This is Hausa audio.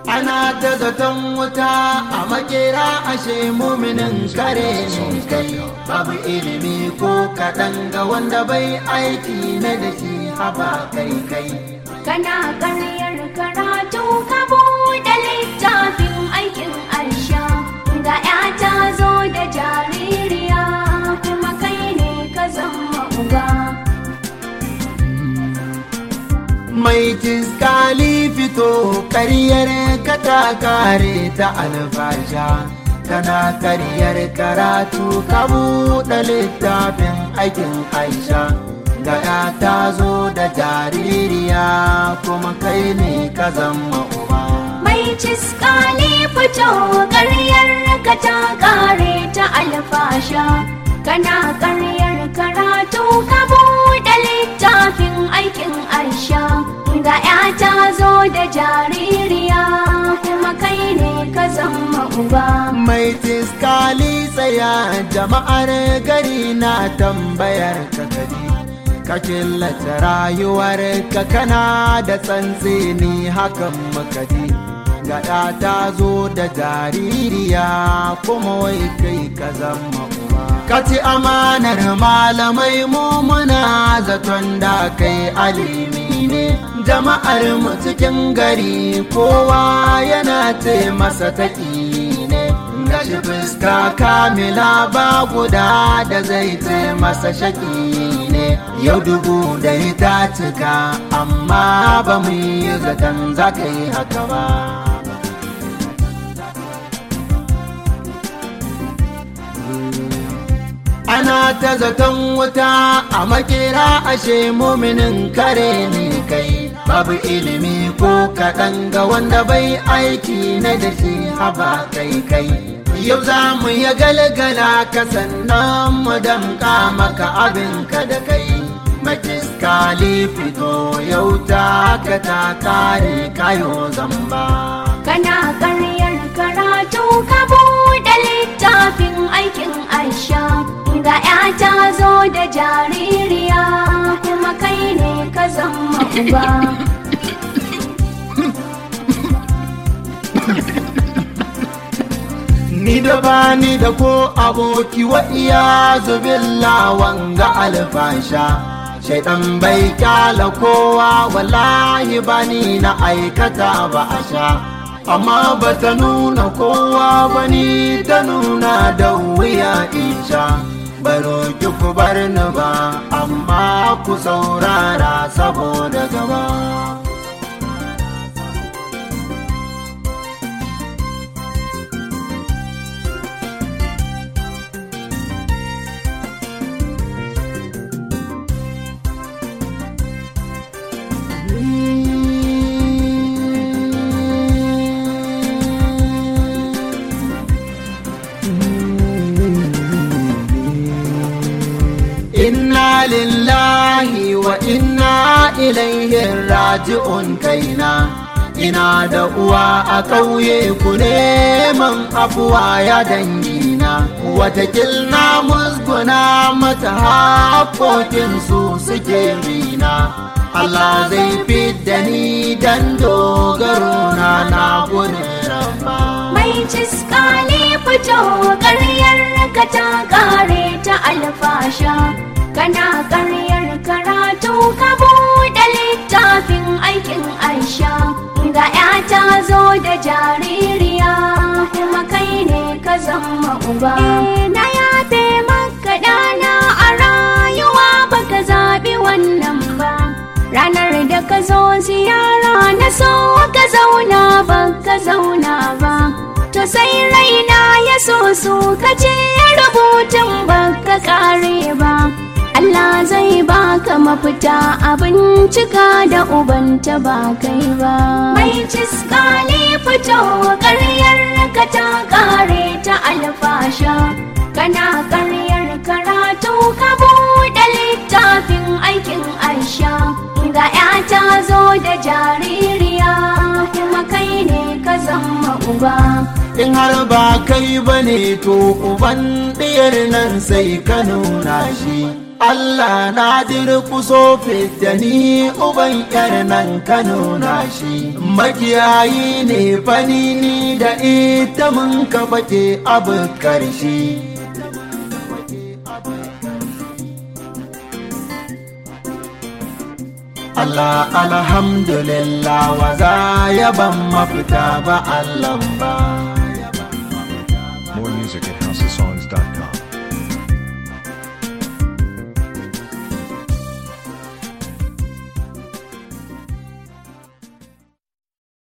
ana ta zaton wuta a makera ashe muminin kare ne kai babu ilimi ko kaɗan ga wanda bai aiki na da shi haba kai kai kana karyar karatu ka buɗe littafin aikin aisha ga ya ta zo da jaririya kuma kai ne ka zama uba mai tiskali fito karyar ka ta kare ta alfasha kana karyar karatu ka buɗe littafin aikin aisha ga ya ta zo da jaririya kuma kai ne ka zama uba mai ciskali fito karyar ka ta kare ta alfasha kana karyar karatu ka buɗe littafin aikin aisha ga ya ta zo da jaririya kuma kai ne ka zama uba mai tiskali tsaya jama'ar gari na tambayar ka gari ka killace rayuwar ka kana da tsantseni hakan makadi gada ta zo da jaririya kuma wai kai ka zama uba ka ci amanar malamai mu muna zaton da kai alimi ne jama'ar mu cikin gari kowa yana ce masa taƙi ne gashi fuska kamila ba guda da zai ce masa shaƙi ne yau dubu da ta cika amma ba mu yi zaton za ka yi haka ba ana ta zaton wuta a makera ashe muminin kare ne kai babu ilimi ko kaɗan ga wanda bai aiki na da shi haba kai kai yau za mu ya galgala ka sannan mu damƙa maka abinka da kai makiskali fito yau ta ka ta kare kayo zamba kana karyar karatu ka buɗe littafin aikin aisha ga ya ta zo da jaririya kuma kai ne ka zama uba ni da bani da ko aboki wa iya zubin lawan ga alfasha shaidan bai kyala kowa wallahi bani na aikata ba a sha amma ba ta nuna kowa ba ni ta nuna da wuya isha baro ki ku bar ni ba amma ku saurara saboda gaba inna lillahi wa inna ilaihi raji'un kaina ina da uwa a ƙauye ku neman afuwa ya dangina watakil na musguna mata haƙoƙin su suke rina Allah zai fidda ni dan dogaro na na gudun rabba mai ciskali fito karyar ka ta kare ta alfasha kana karyar karatu ka buɗe littafin aikin aisha ga ya ta zo da jaririya kuma kai ne ka zama uba na yafe maka dana a rayuwa baka zaɓi wannan ba ranar da ka zo ziyara na so ka zauna ba ka zauna ba to sai raina ya so su ka ce rubutun ba ka kare ba Allah zai baka mafita abin cika da ubanta ba kai ba mai ciskali fito karyar ka ta kare ta alfasha kana karyar karatu ka buɗe littafin aikin aisha ga ya ta zo da jaririya kuma kai ne ka zama uba in har ba kai ba ne to uban ɗiyar nan sai ka nuna shi Allah na durkuso da ni uban yar nan Kano na shi makiyayi ne fani ni da ita mun ka fake abu karshe Allah alhamdulillah wa za ya ban mafita ba Allah ba